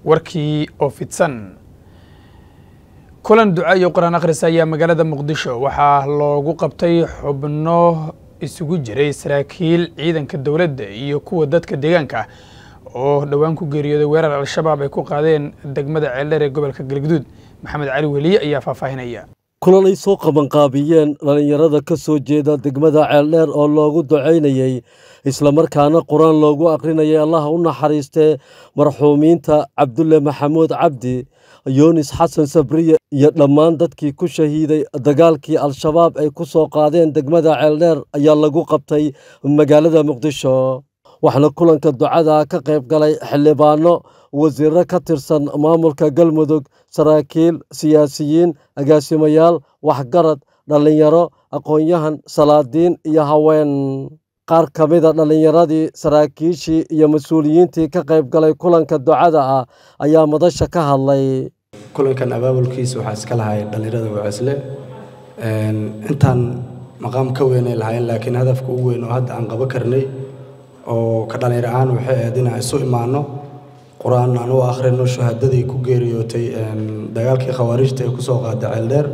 warkii oo fidsan kulan duca iyo qur-aan akhris ayaa magaalada muqdisho waxaa loogu qabtay xubno isugu jiray saraakiil ciidanka dowladda iyo kuwa dadka deegaanka oo dhowaan ku geeriyooday weerar al-shabaab ay ku qaadeen degmada ceeldheer ee gobolka galgaduud maxamed cali weliye ayaa faahfaahinaya kulan ay soo qabanqaabiyeen dhallinyarada ka soo jeeda degmada ceeldheer oo loogu ducaynayey islamarkaana qur-aan loogu akhrinayay allaha u naxariistee marxuumiinta cabdulle maxamuud cabdi yunis xasan sabriye iyo dhammaan dadkii ku shahiiday dagaalkii al-shabaab ay ku soo qaadeen degmada ceeldheer ayaa lagu qabtay magaalada muqdisho waxaana kulanka ducada ka qayb galay xildhibaano wasiirro ka tirsan maamulka galmudug saraakiil siyaasiyiin agaasimayaal waxgarad dhallinyaro aqoon-yahan salaadiin iyo haween qaar ka mida dhallinyaradii saraakiishii iyo mas-uuliyiintii ka qayb galay kulanka ducada ah ayaa madasha ka hadlay kulankan abaabulkiisa waxaa iska lahay dhallinyarada wacisle intaan maqaam ka weynay lahayn laakiin hadafka ugu weyn oo hadda aan qabo karnay oo ka dhallinyar ahaan waxay ahayd inaan isu imaanno qur-aan aan u akhrino shahaadadii ku geeriyootay dagaalkii khawaarijta ee kusoo qaaday ceeldheer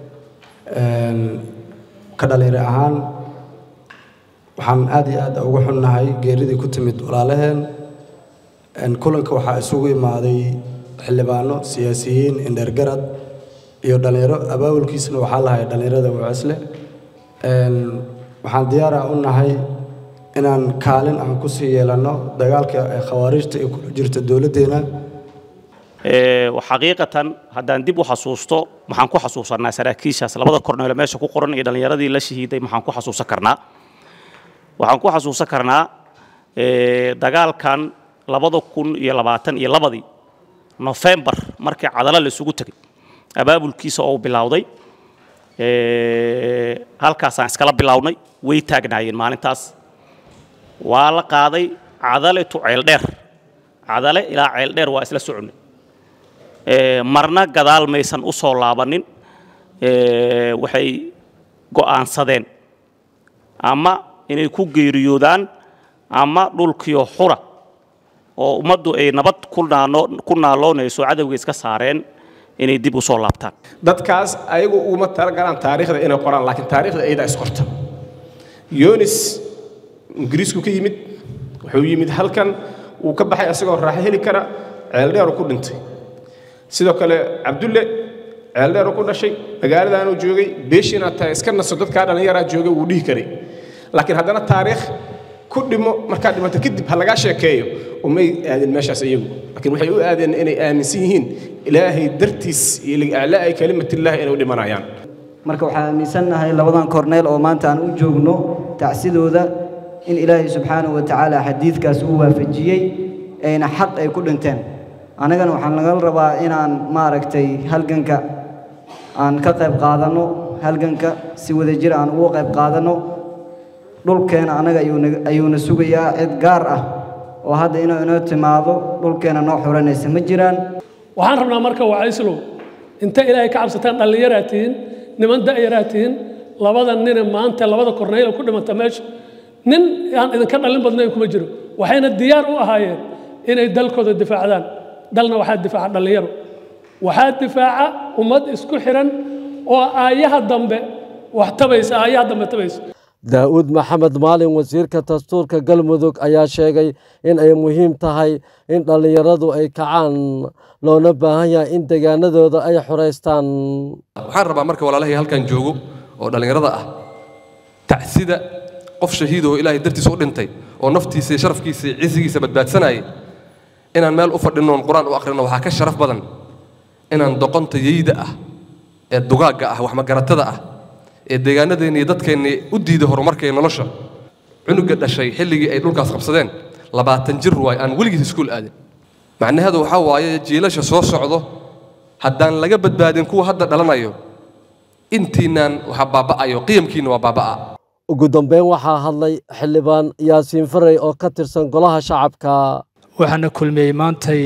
ka dhallinyar ahaan waxaan aad iyo aad uga xunnahay geeridii ku timid walaalaheen kulanka waxaa isugu imaaday xildhibaano siyaasiyiin indheergarad iyo dhallinyaro abaabulkiisana waxaa lahay dhallinyarada wacisle waxaan diyaara u nahay inaan kaalin aan ku sii yeelanno dagaalka khawaarijta ee kula jirta dowladdeena xaqiiqatan haddaan dib u xasuusto maxaan ku xasuusanaa saraakiishaas labada korneelo meesha ku qoran iyo dhallinyaradii la shahiiday maxaan ku xasuusan karnaa waxaan ku xasuusan karnaa dagaalkan labada kun iyo labaatan iyo labadii nofembar markii cadalo la isugu tegay abaabulkiisa oo bilowday halkaasaan iskala bilownay way taagnaayeen maalintaas waa la qaaday cadale tu ceeldheer cadale ilaa ceeldheer waa isla soconnay marna gadaal maysan u soo laabanin waxay go'aansadeen ama inay ku geeriyoodaan ama dhulkiyo xura oo ummaddu ay nabad ku naaloonayso cadowga iska saareen inay dib u soo laabtaan dadkaas ayagu uguma talagalaan taariikhda inay qoraan laakiin taariikhda ayadaa isqorta yonis ingiriisku ka yimid wuxuu yimid halkan wuu ka baxay asagoo raaxo heli kara ceeldheeru ku dhintay sidoo kale cabdulle ceeldheeru ku dhashay magaaladaanuu joogay beeshiina tahay iska naso dadkaa dhallinyaraa joogay wuu dhihi karay laakiin haddana taariikh ku dhimo markaa dhimato kadib ha lagaa sheekeeyo umay aadin meeshaas iyagu laakiin waxay u aadeen inay aaminsan yihiin ilaahay dartiis iyo liaclaa'i kalimatillaahi inay u dhimanayaan marka waxaan aaminsannahay labadan korneel oo maanta aan u joogno tacsidooda in ilaahay subxaanahu wa tacaala xadiidkaas uu waafajiyey ayna xaq ay ku dhinteen annagana waxaan nagala rabaa inaan maaragtay halganka aan ka qayb qaadanno halganka si wadajir aan ugu qayb qaadanno dhulkeena annaga ayuuna sugayaa cid gaar ah oo hadda inuu inoo timaado dhulkeena noo xuranaysa ma jiraan waxaan rabnaa marka wacayslow inta ilaahay ka cabsataan dhallinyaraa tihiin niman da'yaraa tihiin labada nine maanta labada korneyla ku dhimata meesha nin aan idinka dhallin badnayn kuma jiro waxayna diyaar u ahaayeen inay dalkooda difaacdaan dalna waxaa difaaca dhallinyaro waxaa difaaca ummad isku xiran oo aayaha dambe wax tabaysa aayaha dambe tabaysa daa'uud maxamed maalin wasiirka dastuurka galmudug ayaa sheegay in ay muhiim tahay in dhallinyaradu ay kacaan loona baahan yahay in deegaanadooda ay xoraystaan waxaan rabaa marka walaalahay halkan joogo oo dhallinyarada ah tacsida qof shahiid oo ilaahay dartiisa u dhintay oo naftiisa iyo sharafkiisa iyo cisigiisa badbaadsanayay inaan meel u fadhinnoon qur-aan u akhrino waxaa ka sharaf badan inaan doqonta yeyda ah ee dugaagga ah waxmagaratada ah ee deegaanadeenni iyo dadkeennii u diiday horumarka iyo nolosha cunuga dhashay xilligii ay dhulkaas qabsadeen labaatan jir waay aan weligiis iskuul aadin macnaheedu waxaa waaye jiilasha soo socdo haddaan laga badbaadin kuwa hadda dhalanayo intiinaan waxa baaba'ayo qiyamkiinna waa baaba'a ugu dambeyn waxaa hadlay xildhibaan yaasiin farey oo ka tirsan golaha shacabka waxaana kulmiyey maantay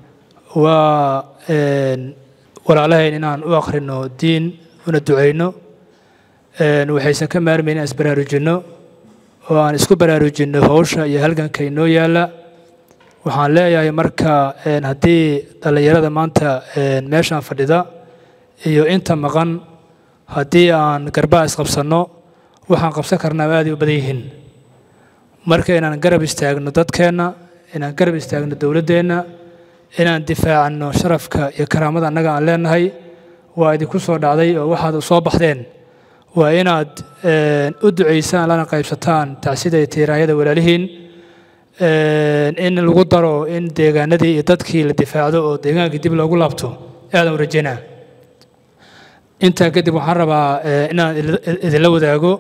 waa walaalahayn inaan u akhrino diin una ducayno waxaysan ka maarmayn inaan isbaraarujinno oo aan isku baraarujinno howsha iyo halganka inoo yaalla waxaan leeyahay marka haddii dhallinyarada maanta meeshaan fadhida iyo inta maqan haddii aan garbaha isqabsanno waxaan qabsan karnaa aaday u badan yihiin marka inaan garab istaagno dadkeenna inaan garab istaagno dowladdeenna inaan difaacno sharafka iyo karaamada annaga aan leenahay waa idinku soo dhacday oo waxaad soo baxdeen waa inaad u ducaysaan lana qaybsataan tacsida iyo tiiraayada walaalihiin in lagu daro in deegaanadii iyo dadkii la difaacdo oo deegaankii dib loogu laabto aadan u rajaynaa intaa kadib waxaan rabaa inaan idinla wadaago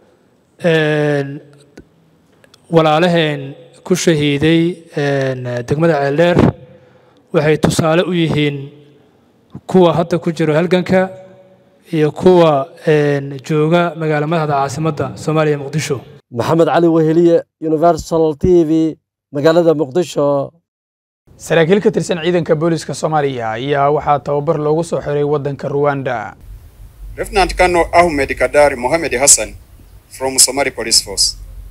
walaalaheen ku shahiiday degmada ceeldheer waxay tusaale u yihiin kuwa hadda ku jiro halganka iyo kuwa jooga magaala madaxda caasimadda soomaaliya muqdisho maxamed cali weheliye universal t v magaalada muqdisho saraakiil ka tirsan ciidanka booliska soomaaliya ayaa waxaa tababar loogu soo xiray waddanka ruwanda Lieutenant Colonel Ahmed Kadari Mohamed Hassan from Somali Police Force.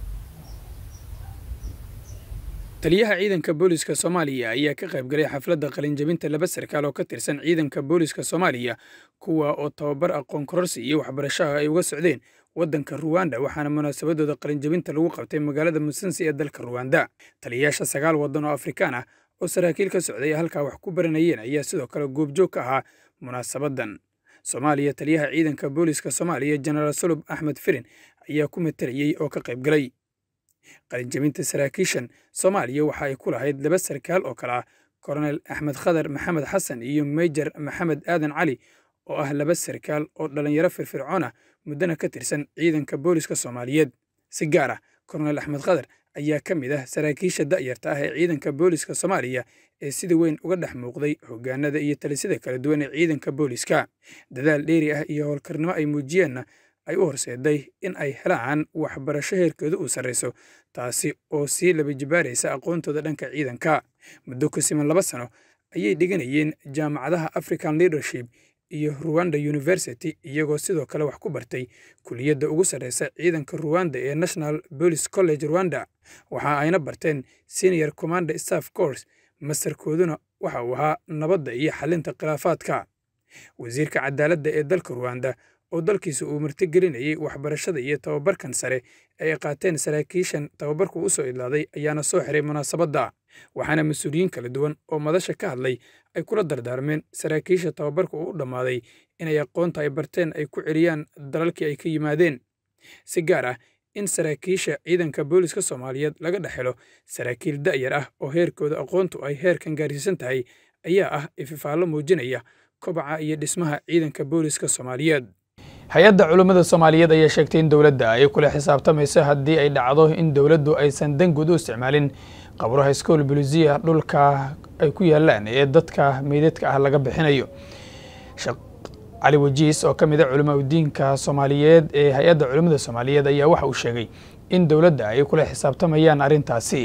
taliyaha ciidanka booliska soomaaliya ayaa ka qayb galay xafladda qalinjabinta laba sarkaal oo ka tirsan ciidanka booliska soomaaliya kuwa oo tababar aqoon kororsi iyo waxbarashaha ay uga socdeen waddanka ruwanda waxaana munaasabadooda qalinjabinta lagu qabtay magaalada musansi ee dalka ruwanda taliyayaasha sagaal waddan oo afrikaan ah oo saraakiil ka socday halkaa wax ku baranayeen ayaa sidoo kale goobjoog ka ahaa munaasabaddan soomaaliya taliyaha ciidanka booliska soomaaliya jenaraal sulub axmed firin ayaa ku matalayey oo ka qayb galay qalinjabinta saraakiishan soomaaliya waxa ay ku lahayd laba sarkaal oo kale ah koronel axmed khadar maxamed xasan iyo mejor maxamed aadan cali oo ah laba sarkaal oo dhallinyaro firfircoon ah muddana ka tirsan ciidanka booliska soomaaliyeed si gaar ah koronel axmed khadar ayaa ka mid ah saraakiisha da'yarta ah ee ciidanka booliska soomaaliya ee sida weyn uga dhex muuqday hoggaanada iyo talisada kala duwan ee ciidanka booliska dadaal dheeri ah iyo howlkarnimo ay muujiyeenna ay u horseeday in ay helaan waxbarasho heerkooda uu sarrayso taasi oo sii laba jibaaraysa aqoontooda dhanka ciidanka muddo ku siman laba sano ayay dhiganayeen jaamacadaha african leadership iyo ruwanda university iyagoo sidoo kale wax ku bartay kuliyadda ugu sarreysa ciidanka ruwanda ee national police college rwanda waxa ayna barteen senior commander staff course mastarkooduna waxa uu ahaa nabadda iyo xalinta khilaafaadka wasiirka cadaaladda ee dalka ruwanda oo dalkiisa uu martigelinayay waxbarashada iyo tababarkan sare ee ay qaateen saraakiishan tababarku u soo idlaaday ayaana soo xiray munaasabadda waxaana mas-uuliyiin kala duwan oo madasha ka hadlay ay kula dardaarmeen saraakiisha tababarka uu u dhammaaday inay aqoonta ay barteen ay ku celiyaan dalalkii ay ka yimaadeen si gaar ah in saraakiisha ciidanka booliska soomaaliyeed laga dhex helo saraakiil da'yar ah oo heerkooda aqoontu ay heerkan gaarsiisan tahay ayaa ah ififaallo muujinaya kobaca iyo dhismaha ciidanka booliska soomaaliyeed hay-adda culummada soomaaliyeed ayaa sheegtay in dowladda ay kula xisaabtamayso haddii ay dhacdo in dowladdu aysan dan guud u isticmaalin qabro highschool bulisiya dhulka ay ku yaalaan ee dadka meydadka ah laga bixinayo sheekh cali wajiis oo ka mid a culimaudiinka soomaaliyeed ee hay-adda culummada soomaaliyeed ayaa waxa uu sheegay in dowladda ay kula xisaabtamayaan arrintaasi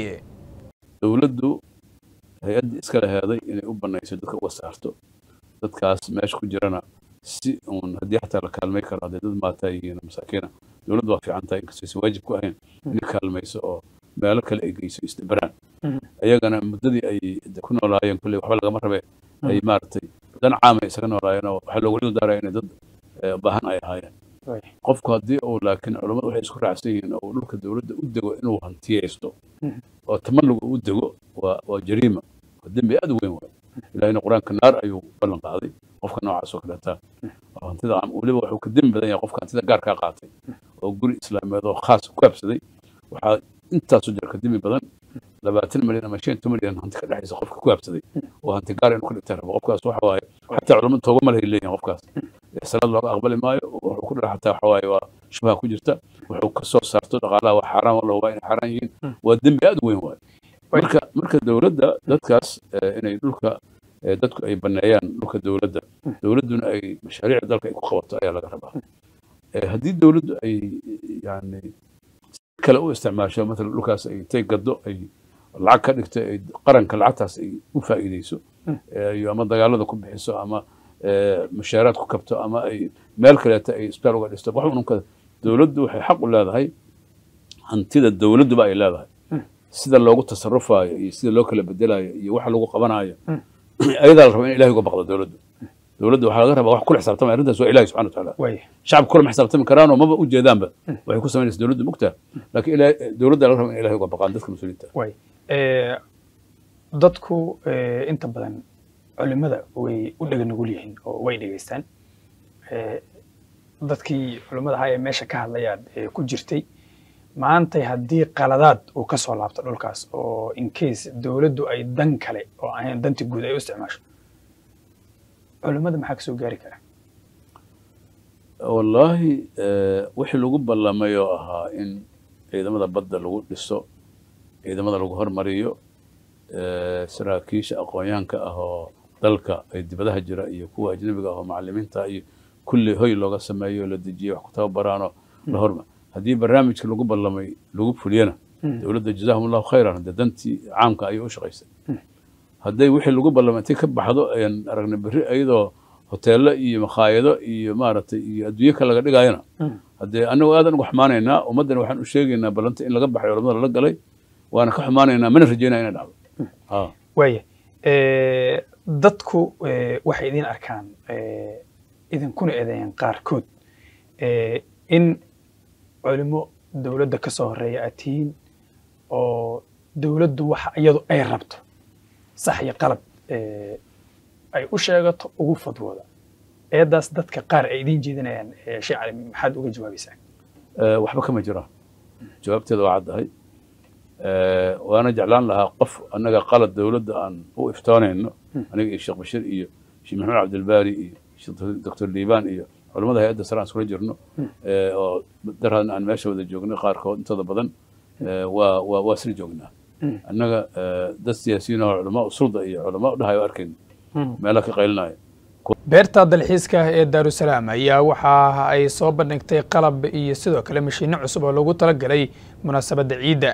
dowladdu hay-addii iska laheeday inay u banayso dadka uga saarto dadkaas meesha ku jirana si uun haddii xataa la kaalmay karo hadday dad maataa yihiin masaakiina dowladdu waa fiican tahay inkastaysan waajib ku ahayn inay kaalmayso oo meelo kale ay geyso isdabaraan ayagana muddadii ay ku noolaayeen kulley waxba lagama rabe ay maaragtay dan caamay isaga noolaayeen oo waxaa loogu dhildaaraya inay dad baahan ay ahaayeen qofku haddii uu laakiin culammadu waxay isku raacsan yihiin oo dhulka dowladda u dego inuu hantiyeysto oo tamalluga u dego waa waa jariima waa dembi aad u weyn waay ilaahina qur-aanka naar ayuu ballan qaaday qofka noocaas oo kaleeta oo hantida weliba wuxuu ka dembi badan yahay qofka hantida gaarkaa qaatay oo guri islaameed oo khaas ku habsaday waxaa intaasu jira ka dembi badan labaatan milyan ama shan milyan hanti ka dhexaysa qofka ku habsaday oo hanti gaar inuu ka dhigta rabo qofkaas waxa waaye xataa culamadu tooba ma lahay leeyihin qofkaas salaad looga aqbali maayo wuxuu ku dhaca xataa waxa waaye waa shubha ku jirta wuxuu ka soo saarto dhaqaalaha waa xaaraan wala waa inay xaaraan yihiin waa dembi aad u weyn waaye marka marka dowladda dadkaas inay dhulka dadku ay baneeyaan dhulka dowladda dowladduna ay mashaariicda dalka ay ku qabato ayaa laga rabaa haddii dowladdu ay yani kale u isticmaasho matala dhulkaas ay intay gaddo ay lacag ka dhigto ay qaranka lacagtaas ay u faa'iideyso iyo ama dagaalada ku bixiso ama mushaaraad ku kabto ama ay meel kaleeta ay isbitaal uga dhisto wax ununka dowladdu waxay xaq u leedahay hantida dowladduba ay leedahay sida loogu tasarufaayo iyo sida loo kala bedelayo iyo waxa lagu qabanayo ayadaa la raba in ilahay uga baqdo dowladdu dowladda waxaa laga rabaa wax kula xisaabtamaya arrintaas waa ilahi subxana watacaala waaya shacabka kulama xisaabtami karaanoo maba u jeedaanba waxay ku samaynaysa dowladda mugtaa laakiin ilahay- dowladda laga raba in ilahay uga baqaan dadka mas-uuliyiinta waaya Eh, dadku eh, inta badan culimada way u dhega nugul yihiin oo way dhegaystaan Eh, dadkii culimmada ahaa ee meesha ka hadlayaan ee ku jirtay maantay haddii qaladaad uu ka soo laabto dhulkaas oo in case dowladdu ay dan kale oo ahayn danti guud ay u isticmaasho culimmada maxaa kasoo gaari kara wallaahi eh, wixii lagu ballamay oo ahaa in ciidamada badda lagu dhiso ciidamada lagu hormariyo eh, saraakiisha aqoonyahanka ah oo dalka ay dibadaha jira iyo kuwa ajnabiga ah oo macalimiinta iyo kulli hoy looga sameeyo la dejiyo wax ku tababaraanoo la horma haddii barnaamijka lagu ballamay lagu fuliyana dowladda jazaahum allahu khayran dee dantii caamka ayay u shaqaysay hadday wixii lagu ballamay intay ka baxdo ayaan aragnay berri iyadoo hoteello iyo makhaayado iyo maaragtay iyo adduunyo kale laga dhigayana haddee annagu aadan uga xumaanaynaa ummaddana waxaan u sheegaynaa ballanta in laga baxay culamada lala galay waana ka xumaanaynaa mana rajaynaa inay dhacdo ha waaya Eh, dadku eh, waxay idin arkaan eh, idinkuna eedeeyaan qaarkood eh, in culimo dowladda ka soo horeeya aad tihiin oo dowladdu waxa iyadu ay rabto sax iyo qalab eh, ay u sheegato ugu fadwooda eedaas dadka qaar ay idiin jeedinayaan eh, sheekh cali maxaad uga jawaabaysaa Eh, waxba kama jiraan jawaabteeda waa caddahay Eh, waana jeclaan lahaa qof annaga qalad dowladda aan u iftoonayno aniga iyo sheekh bashir iyo sheekh maxamed cabdilbaari iyo sheekh doctor liibaan iyo culamada hay-adda sare aan iskula jirno eh, oo daraan aan meesha wada joognay qaarkood intooda badan eh, waa waa waa isla joognaa annaga eh, dad siyaasiyiin oo culamaa usulda iyo culamaa u dhahayo arkayno meelaha ka qaylinaya beerta dalxiiska ee daarusalaam ayaa waxa ay soo bandhigtay qalab iyo sidoo kale mashiinno cusub oo loogu talagalay munaasabadda ciidda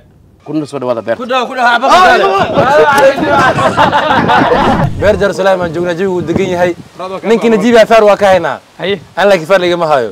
beer jerusalem aan joognaa jawigu degan yahay ninkii najiib afaar waa ka haynaa haye aan laakiin faar ligama hayo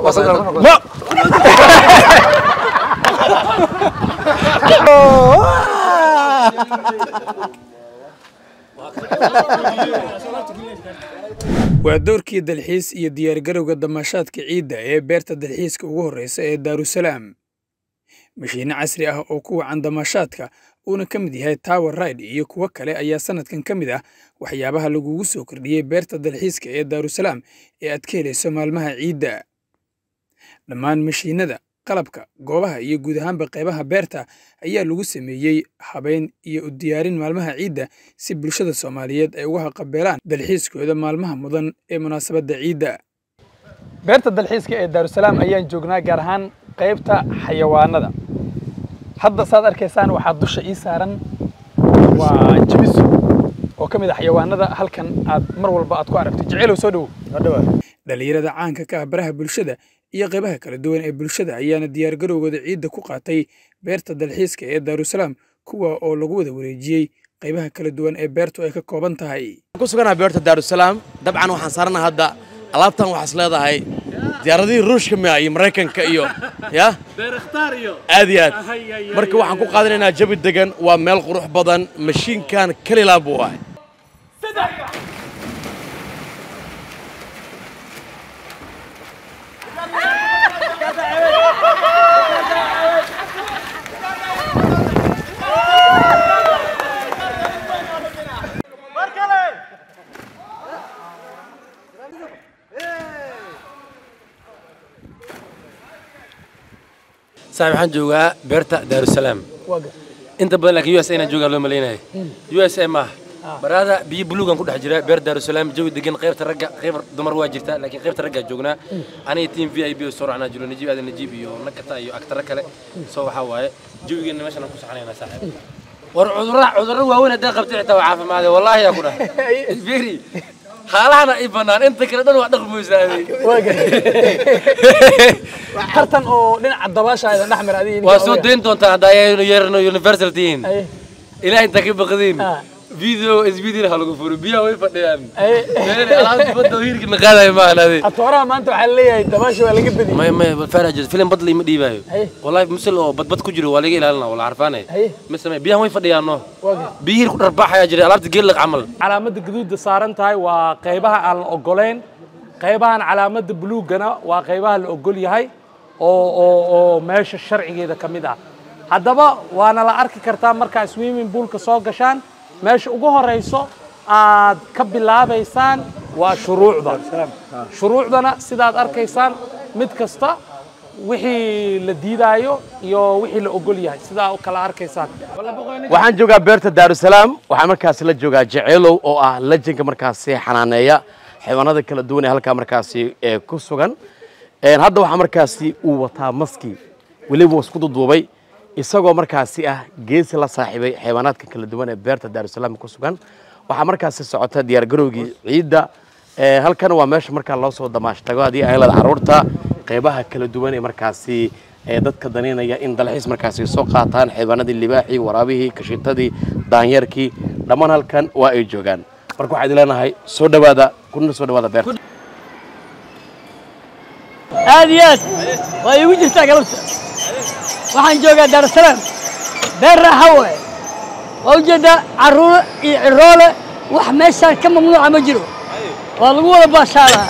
waa doorkii dalxiis iyo diyaargarowga damaashaadka ciidda ee beerta dalxiiska ugu horreysa ee daarusalaam mashiinno casri ah oo ku wacan damaashaadka uuna ka mid yahay tower ride iyo kuwo kale ayaa sanadkan ka mid ah waxyaabaha lagugu soo kordhiyey beerta dalxiiska ee daarusalaam ee aad ka helayso maalmaha ciidda dhammaan mashiinnada qalabka goobaha iyo guud ahaanba qaybaha beerta ayaa lagu sameeyey habayn iyo u diyaarin maalmaha ciidda si bulshada soomaaliyeed ay uga haqabeelaan dalxiiskooda maalmaha mudan ee munaasabadda ciidda beerta dalxiiska ee daarusalaam ayaan joognaa gaar ahaan qaybta xayawaanada hadda saad arkaysaan waxaa dusha ii saaran waa jibiso oo ka mid ah xayawaanada halkan aad mar walba aad ku aragto jeceelow soo dhowow dhalinyarada caanka ka ah baraha bulshada iyo qaybaha kala duwan ee bulshada ayaana diyaargarowgooda ciidda ku qaatay beerta dalxiiska ee daarusalaam kuwa oo lagu wada wareejiyey qaybaha kala duwan ee beertu ay ka kooban tahay ku suganaha beerta daarusalaam dabcan waxaan saarana hadda alaabtan waxaas leedahay diyaaradihii ruushka mia iyo maraykanka iyo ya aad iyo aad marka waxaan ku qaadanaynaa jabi degan waa meel qurux badan mashiinkan kalilaan buu ahay saaxib waxaan joogaa beerta daarusalaam inta badan laakiin u s a inaan joogaa loo malaynayo u s a maaha baraada biyo buluugan ku dhex jira beer daarusalaam jawi degan qaybta ragga qayb dumar waa jirta laakiin qaybta raggaa joognaa aniga tiim v i b oo soo racnaa jiro najiib aadan najiib iyo nakata iyo agtara kale soo waxaa waaye jawigeena meeshan aan ku saxanaynaa saaxiib war cudurra cudurro waaweyn hadday qabtay xitaa waa caafimaade wallaahi yaa ku dhahay isbiri xaalahana i bannaan inta kale dhan waa dhaqmoysaaday tartan oo dhinaca dabaasha aydan dhex mara adiga waa soo dayn doontaa haddaa yeerno universal tihiin ilaahay intaa ka baqdiin video SBD ha lagu furo biyaha way fadhiyaan meel alaabta badda hiirka na qaadayo ma ahnaade atooraha maanta waxaa leeyahay dabaasha waa laga badiyey may may faraj filim bad lima dhiibayo wallahi misal oo badbad ku jiro waa laga ilaalina wala xarfaanay ma samay biyaha way fadhiyaan no biyo hiir ku dharbaxaya jira alaabta geel laq camal calaamadda gaduudda saaran tahay waa qaybaha aan la ogoleyn qaybahan calaamadda buluugana waa qaybaha la ogol yahay oo oo oo meesha sharcigeeda ka mid ah haddaba waana la arki kartaa markaa swimming poolka soo gashaan meesha ugu horeyso aad ka bilaabaysaan waa shuruucda shuruucdana sidaad arkaysaan mid kasta wixii la diidaayo iyo wixii la ogol yahay sidaa u kala arkaysaan waxaan joogaa beerta daarusalaam waxaan markaasi la joogaa jeceelow oo ah lajinka markaasi xanaaneeya xayawaanada kala duwan ee halkaa markaasi ee ku sugan Een, hadda waxaa markaasi uu wataa maski weliba wuu isku duduubay isagoo markaasi ah geesi la saaxiibay xayawaanaadka kala duwan ee beerta daarusalaam ku sugan waxaa markaasi socota diyaargarowgii ciidda Ee, halkan waa meesha markaa loo soo damaashtago haddii ay leeda carruurta qeybaha kala duwan ee markaasi ee dadka daneynaya in dalxiis markaasi soo qaataan xayawaanadii libaaxii waraabihii kashitadii daanyeerkii dhammaan halkan waa ay joogaan marka waxaa idin leenahay soo dhowaada kuna soo dhowaada beerta aad iyo aad waa iigu jirtaa galabta waxaan joogaa daarusalaam beer raaxa waaye waa ujeeddaa carruur iyo ciroole wax meeshaan ka mamnuuca ma jiro waa lagu wada baashaalaa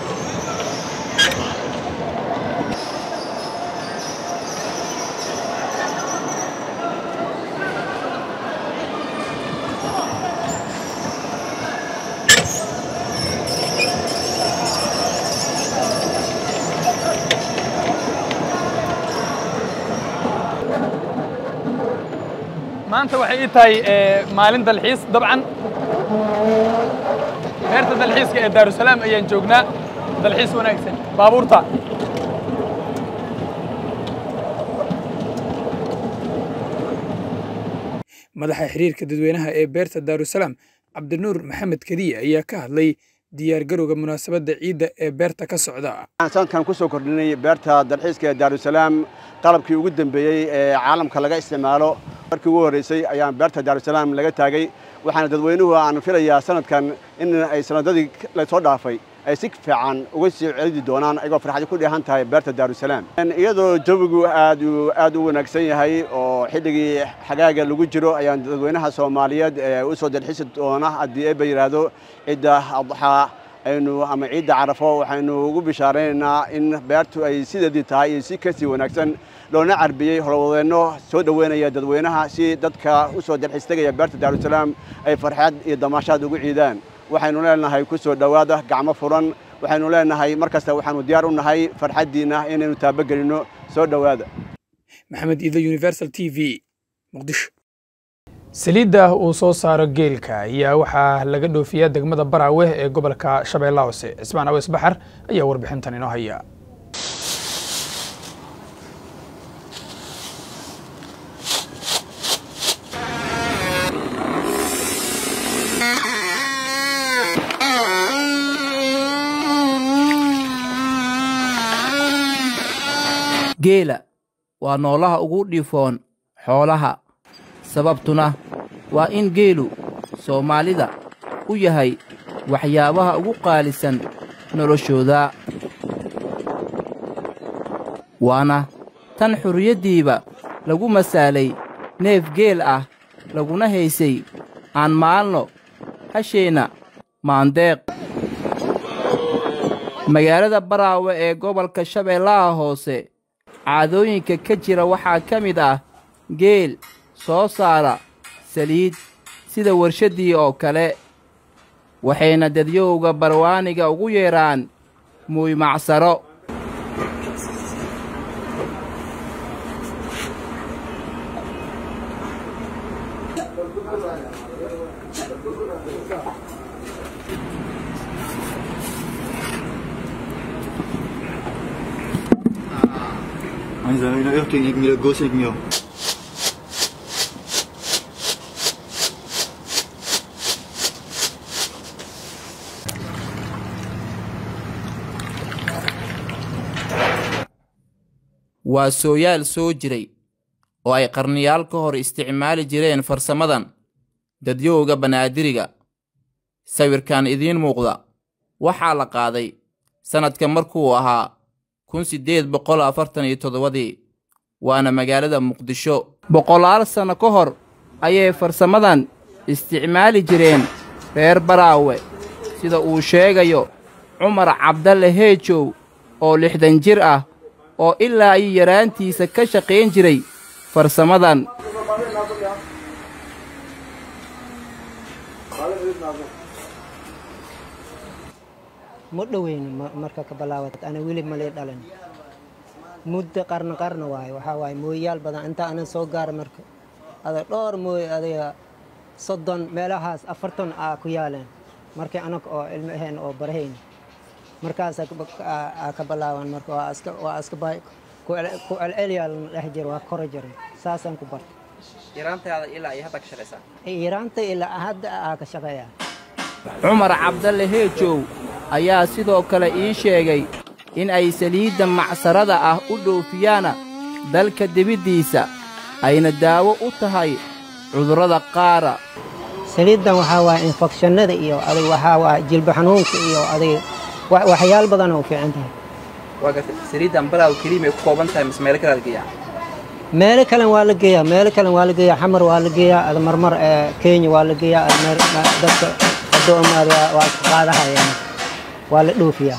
maanta waxay ii tahay eh, maalin dalxiis dabcan beerta dalxiiska ee daarusalaam ayaan joognaa dalxiis wanaagsan baabuurta madaxa xiriirka dadweynaha ee beerta daarusalaam cabdinuur maxamed kadiye ayaa ka hadlay diyaargarowga munaasabadda ciidda ee beerta ka socda waxaan sanadkan ku soo kordhinay beerta dalxiiska ee daarusalaam qalabkii ugu dambeeyey ee caalamka laga isticmaalo markii ugu horreysay ayaan beerta daarusalaam laga taagay waxaana dadweynuhu aan filayaa sanadkan in ay sanadadii lasoo dhaafay ay si fiican uga sii celidi doonaan ayagoo farxadi ku dheehan tahay beerta daarusalaam iyadoo jawigu aad u aad u wanaagsan yahay oo xilligii xagaaga lagu jiro ayaan dadweynaha soomaaliyeed ee u soo dalxiisi doona haddii eeba yidhaahdo cidda adxaa aynu ama ciidda carafo waxaynu ugu bishaaraynaynaa in beertu ay sideedii tahay iyo si kasii wanaagsan loona carbiyey howlwadeenno soo dhoweynaya dadweynaha si dadka u soo dalxiis tegaya beerta daarusalaam ay farxad iyo damaashaad ugu ciidaan waxaynu leenahay ku soo dhowaada gacmo furan waxaynu leenahay mar kasta waxaanu diyaar u nahay farxaddiinna inaynu taabagelinno soo dhowaada maxamed iido universal t v muqdisho saliidda uu soo saaro geelka ayaa waxaa laga dhoofiyaa degmada baraawe ee gobolka shabeellaha hoose cismaan aweys baxar ayaa warbixintan inoo haya geela waa noolaha ugu dhiifoon xoolaha sababtuna waa in geelu soomaalida u yahay waxyaabaha ugu qaalisan noloshooda waana tan xurriyaddiiba lagu masaalay neef geel ah laguna haysay aan maalno hasheenna maandeeq magaalada baraawe ee gobolka shabeellaha hoose caadooyinka ka jira waxaa ka mid ah geel soo saara saliid sida warshaddii oo kale waxayna dadyowga barwaaniga ugu yeedhaan muuy-macsaro Anza, une heure technique, mais le go, c'est mieux. waa sooyaal soo jiray oo ay qarniyaal ka hor isticmaali jireen farsamadan dadyowga banaadiriga sawirkan idiin muuqda waxaa la qaaday sannadka markuu ahaa kun siddeed boqol afartan iyo toddobadii waana magaalada muqdisho boqolaal sanno ka hor ayay farsamadan isticmaali jireen reer baraawe sida uu sheegayo cumar cabdalle heejow oo lixdan jir ah oo ilaa iyo yaraantiisa ka shaqayn jiray farsamadan ma dhoweyno marka ka bilaawat ana weli malii dhalin muddo qarno qarno waaye waxaa waaye mooyaal badan inta anan soo gaara marka ada dhowr mooy adiga soddon meelahaas afartan aa ku yaaleen markii anaga oo ilmo ahayn oo barahayn markaas aa ka bilaaban marka waa iska waa iska bay ku celceliyaa lana dhex jiro waa kora jiray saasaan ku bartay yaraantaada ilaa iyo hadda ka shaqaysaa yaraanta ilaa hadda aa ka shaqeeyaa cumar cabdalle heejow ayaa sidoo kale ii sheegay in ay saliidda macsarada ah u dhoofiyaana dalka dibiddiisa ayna daawo u tahay cudurrada qaara saliiddan waxaa waaye infekshanada iyo adig waxaa waaye jilba xanuunka iyo adig waxyaal badan oo fiican tahay waa gartay saliiddan balaaw keliimay ku kooban tahay mise meelo kale la geeyaa meelo kalen waa la geeyaa meelo kalen waa la geeyaa xamar waa la geeyaa ada marmar kenya waa la geeyaa dadka adoomaada waa iska qaadahayaan waa la dhoofiyaa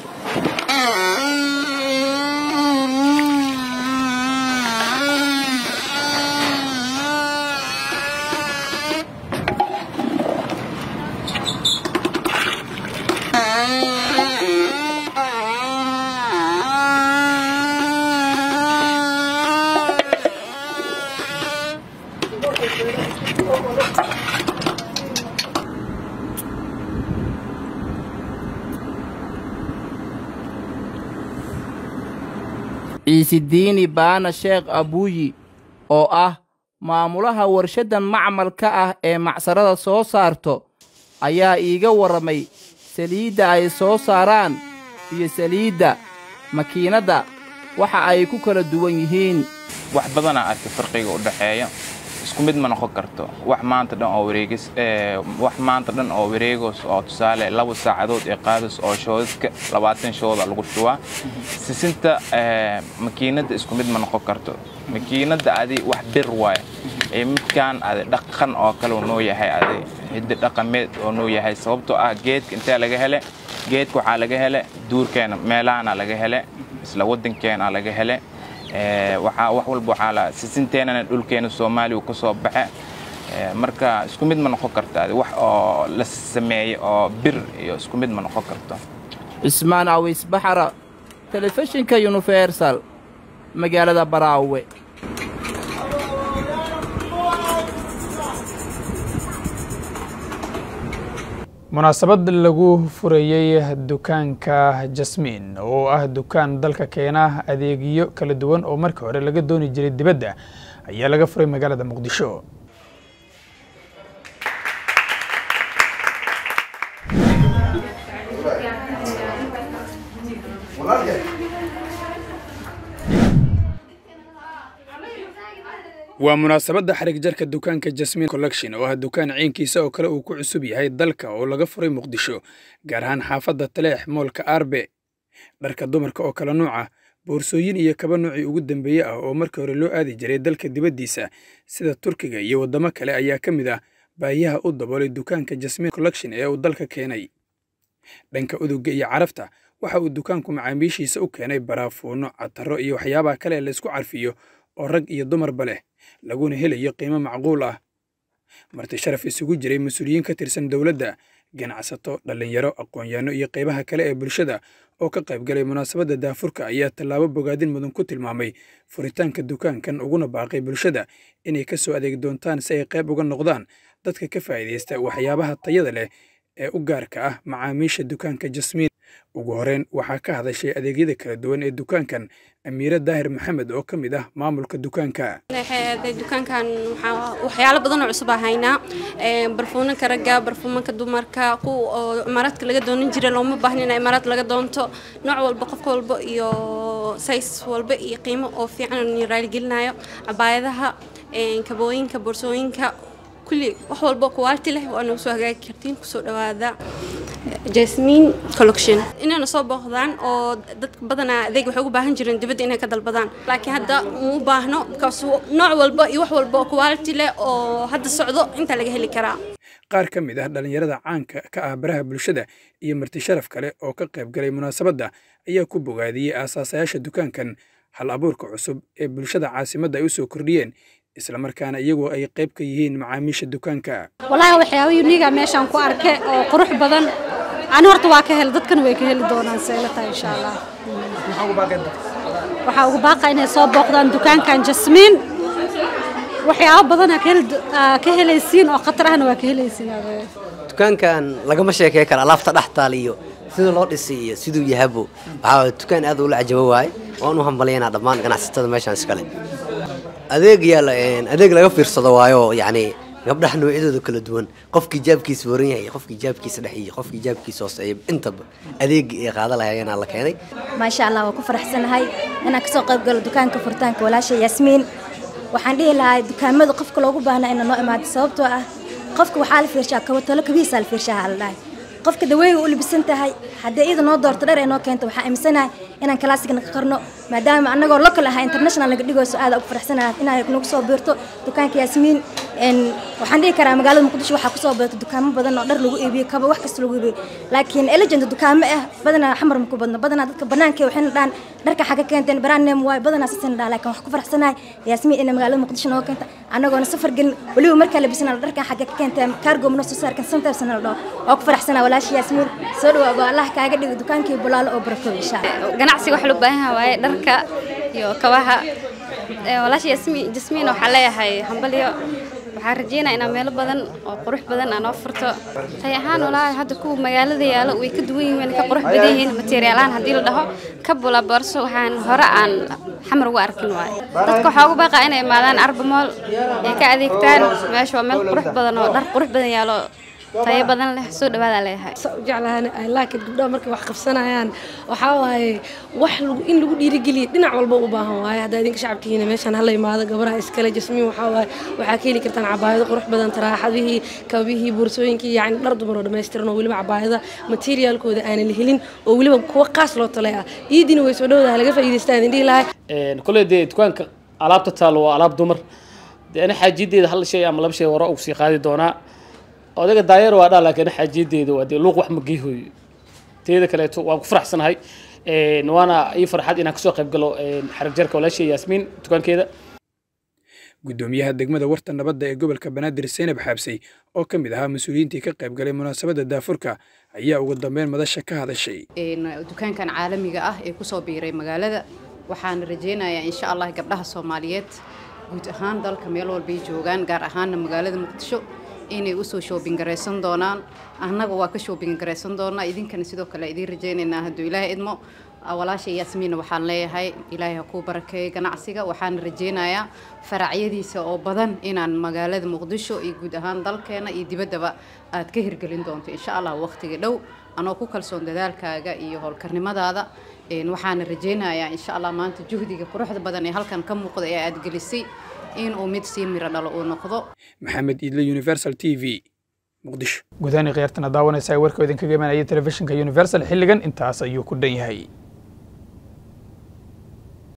ciisidiini baana sheekh abuuyi oo ah maamulaha warshaddan macmalka ah ee macsarada soo saarto ayaa iiga warramay saliidda ay soo saaraan iyo saliidda makiinadda waxa ay ku kala duwan yihiin wax badanaa arka farqiga u dhaxeeya isku mid ma noqon karto wax maanta dhan oo wareegis wax maanta dhan oo wareegos oo tusaale laba saacadood ee qaadis oo shoodadka labaatan shooda lagu shubaa sisinta makiinadda isku mid ma noqon karto makiinadda adi wax bir waay ee midkaan adi dhaqan oo kale noo yahay adi hiddi dhaqameed oo noo yahay sababtoo ah geedka intee laga hele geedka waxaa laga hele duurkeena meelahaana laga hele isla waddankeena laga hele waxaa wax walba waxaa la sisinteenana dhulkeena soomaaliya uu ka soo baxe marka isku mid ma noqon karta wax oo la sameeyey oo bir iyo isku mid ma noqon karto cismaan awis baxara telefishinka universal magaalada baraawe munaasabad lagu furayey dukaanka jasmiin oo ah dukaan dalka keena adeegyo kala duwan oo markii hore laga dooni jiray dibadda ayaa laga furay magaalada muqdisho waa munaasabadda xarig jarka dukaanka jasmiin collection oo ah dukaan ciinkiisa oo kale uu ku cusub yahay dalka oo laga furay muqdisho gaar ahaan xaafadda taleex moolka arbe dharka dumarka oo kala nuuca boorsooyin iyo kaba noocii ugu dambeeye ah oo markii hore loo aadi jiray dalka dibaddiisa sida turkiga iyo waddamo kale ayaa ka mid ah baahiyaha u daboolay dukaanka jasmiin collection ee uu dalka keenay dhanka udugga iyo carafta waxa uu dukaanku macaamiishiisa u keenay baraafuuno catarro iyo waxyaabaha kale ee laysku carfiyo oo rag iyo dumarba leh laguna helayo qiimo macquul ah marti sharaf isugu jiray mas-uuliyiin ka tirsan dowladda ganacsato dhallinyaro aqoon-yahanno iyo qaybaha kale ee bulshada oo ka qayb galay munaasabadda daafurka ayaa tallaabo bogaadin mudan ku tilmaamay furitaanka dukaankan uguna baaqay bulshada inay ka soo adeegi doontaan si ay qayb uga noqdaan dadka ka faa'iidaysta waxyaabaha tayada leh ee u gaarka ah macaamiisha dukaanka jasmiin ugu horeyn waxaa ka hadashay adeegyada kala duwan ee dukaankan amiire daahir maxamed oo ka mid ah maamulka dukaanka dukaankan waxyaalo badan oo cusub aa haynaa barfuumanka ragga barfuumanka dumarka kuwa oo imaaraadka laga doonan jiray looma baahna in imaaraad laga doonto nooc walba qof walba iyo says walba iyo qiimo oo fiican raaligelinayo cabaayadaha kabooyinka boorsooyinka kulli wax walbo quality leh waa nagu soo hagaagi kartiin kusoo dhawaada jasmine collection inayna soo booqdaan oo dadka badanaa adeeg waxay ugu baahan jireen dibadda inay ka dalbadaan laakiin hadda uma baahno kaas nooc walba iyo wax walba oo quality leh oo hadda socdo intaa laga heli karaa qaar ka mid ah dhallinyarada caanka ka ah baraha bulshada iyo marti sharaf kale oo ka qayb galay munaasabadda ayaa ku bogaadiyey aasaasayaasha dukaankan hal abuurka cusub ee bulshada caasimadda ay u soo kordhiyeen islamarkaana iyagoo ay qayb ka yihiin macaamiisha dukaanka wallaahi waxyaaba uniga meeshaan ku arke oo qurux badan ani horta waa ka hel dadkan way ka heli doonaan seela tahay insha allah waxaa ugu baaqa inay soo booqdaan dukaankan jasmiin waxyaabo badan aa ka heli- aa ka helaysiin oo khatar ahna waa ka helaysiin adeer. dukaankan lagama sheekey karo alaabta dhex taal iyo sida loo dhisay iyo siduu yahabo waxaa waye dukaan aad ula cajabo waaye waan u hambalyaynaa dhammaan ganacsatada meeshaan iskale adeeg yaala adeeg laga fiirsado waayo yacni gabdhaha noocyadooda kala duwan qofkii jaabkiisa waran yahay iyo qofkii jaabkiisa dhex iyo qofkii jaabkiisa hooseeya intaba adeegii ay qaada lahaayeenaa la keenay maasha allah waa ku faraxsanahay inaan kasoo qayb galo dukaanka furitaanka walaasha yaasmiin waxaan dhihi lahaa dukaamada qofka loogu baahnaa inaa noo imaado sababtoo ah qofka waxaa la fiirshaa kabatalo kabihiisaa la fiirshaa la dhahay qofka daweyga u libisan tahay haddii iyada noo doorto dheer ay noo keento waxaan aaminsanahay inaan kalaasigna ka qarno maadaama annagoo local ah international naga dhigayso aada ugu faraxsanahay inaad nagu soo biirto dukaanka yaasmiin een, waxaan dhihi karaa magaalada muqdisho waxaa kusoo biirto dukaamo badan oo dhar lagu iibiyo kaba wax kasta lagu iibiyo laakiin elegant dukaamo ah badanaa xamar ma ku badno badanaa dadka banaanka waxayna dhahan dharka xagga keenteen brand name waay badanaa sasina dhaha laakiin wax ku faraxsanahay yaasmiin inay magaalada muqdisho nooga keenta annagoona safar gelin weliba markaa labisana dharkan xagga ka keenteen cargo mana soo saarkan santarsana la dhaho oo ku faraxsanaa walaasha yaasmiin soo dhawaaba allah kaaga dhigo dukaankii bulaalo oo barako insha allah ganacsiga waxa loo baahan yahay waaye dharka iyo kabaha Ee, walaasha Yasmi- jasmiin waxaa leeyahay hambalyo waxaan rajeynaa inaa meelo badan oo qurux badan aan oo furto tay ahaan walaahi hadda kuwa magaalada yaalo way ka duwan yihiin wayna ka qurux badan yihiin materiaalaan haddii la dhaho ka bula boorso waxaan hore aan xamar ugu arkin waaye dadka waxaa ugu baaqaa inay imaadaan arbamool ay ka adeegtaan meesha waa meel qurux badan oo dhar qurux badan yaalo tayo badan leh soo dhawaada leeyahay jeclahan ay laakiin gabdhaha markay wax qabsanayaan waxaa waaye wax lagu in lagu dhiirigeliya dhinac walba u baahan waaye haddaa idinka shacabkiina meeshaan hala imaado gabaraha iskale jasmiin waxaa waaye waxaa ka heli kartaan cabaayado qurux badan taraaxadihii kabihii boorsooyinkii yacni dhar dumar oo dhammaystiran oo weliba cabaayada materiaalkooda aanan la helin oo weliba kuwa qaas loo talay ah iidina way soo dhowdaha laga faa'iidaystaa idin dhihi lahay koley dee dukaanka alaabta taalo waa alaab dumar dee ana xaajiyadeeda hal shay ama laba shay hore ugu sii qaadi doonaa odaga daayar waa dhaa laakiin ana xaajiyadeeda waa dee luuq wax ma geehoyo teeda kaleeto waan ku faraxsanahay Een, waana ii farxad inaan kasoo qayb galo een, xarag jarka walaashay yaasmiin dukaankeeda gudoomiyaha degmada warta nabadda ee gobolka banaadir seynab xaabsey oo ka mid ahaa mas-uuliyiintii ka qayb galay munaasabadda daafurka ayaa ugu dambeyn madasha ka hadashay een, dukaankan caalamiga ah ee kusoo biiray magaalada waxaan rajeynayaa insha allah gabdhaha soomaaliyeed guud ahaan dalka meel walbay joogaan gaar ahaana magaalada muqdisho inay usoo shoobin garaysan doonaan annaga waa ka shoobin garaysan doonaa idinkana sidoo kale idiin rajeynaynaa hadduu ilaahay idmo walaasha yaasmiina waxaan leeyahay ilaahay ha kuu barakeeyo ganacsiga waxaan rajeynayaa faracyadiisa oo badan inaan magaalada muqdisho iyo guud ahaan dalkeena iyo dibaddaba aad ka hirgelin doonto insha allah waqtiga dhow anoo ku kalsoon dadaalkaaga iyo howlkarnimadaada Een, waxaana rajeynayaa insha allah maanta juhdiga quruxda badan ee halkan ka muuqda ee aad gelisay inuu mid sii miro dhalo uu noqdo maxamed iidle universal t v muqdisho gudahaan khiyaartana daawanaysa warkoo idinkaga imanaya telefishinka universal xilligan intaas ayuu ku dhan yahay